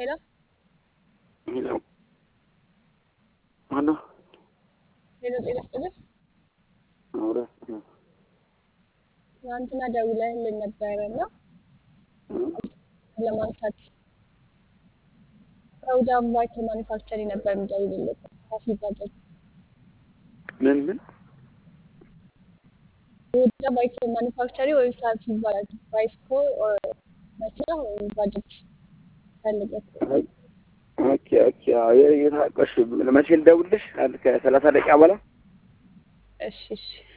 ሄሎ ሄሎ ማነው? ሄሎ ጤና ይስጥልኝ። አውራ ትናንትና ደውለህልን ነበረ እና ለማንሳት ከውዳ ባይክ ማኒፋክቸሪ ነበር የምደውልልህ ካፊ ባጃጅ ምን ምን የውዳ ባይክ ማኒፋክቸሪ ወይም ካፊ ባጃጅ ባይስኮ መኪና ወይም ባጃጅ ፈልገህ ኦኬ ኦኬ የታቀሽ መቼ ልደውልሽ? አንድ ከሰላሳ ደቂቃ በኋላ እሺ እሺ